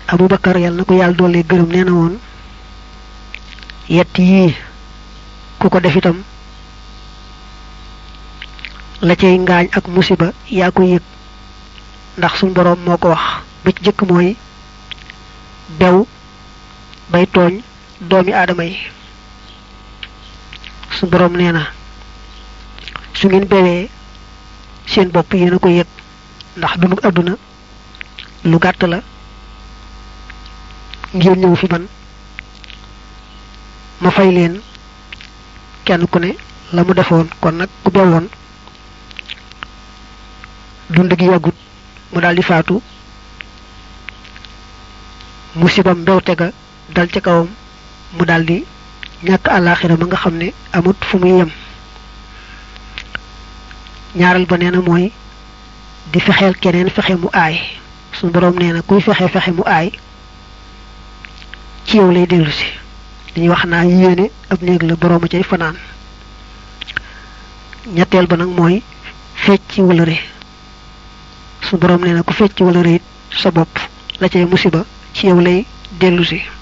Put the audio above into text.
abubakar yàlla na ko yàlla doole gërëm nee na woon yett yii ku ko def itam la cay ngaañ ak musiba yaa ko yëg ndax suñ boroom moo ko wax ba ci jëkk mooy bew bay tooñ doomi aadama yi suñ boroom nee na su ngeen bewee seen bopp yéen a ko yëg ndax dunu àdduna lu gàtt la ngir ñëw fi man ma fay leen kenn ku ne la mu defoon kon nag ku bewoon dund gi yàggut mu daldi faatu musibam mbewte ga dal ca kawam mu daldi ñàkk àllaaxira ma nga xam ne amut fu muy yem ñaareel ba nee na mooy di fexeel keneen fexe mu aay suñu boroom nee na kuy fexe fexe mu aay ci yow lay dellu si dañuy wax naa yéene ab néeg la boroom a cay fanaan ñetteel ba nag mooy fecc wëlëre su boroom nee na ku fecc wëlëre it sa bopp la cay musiba ci yow lay dellu si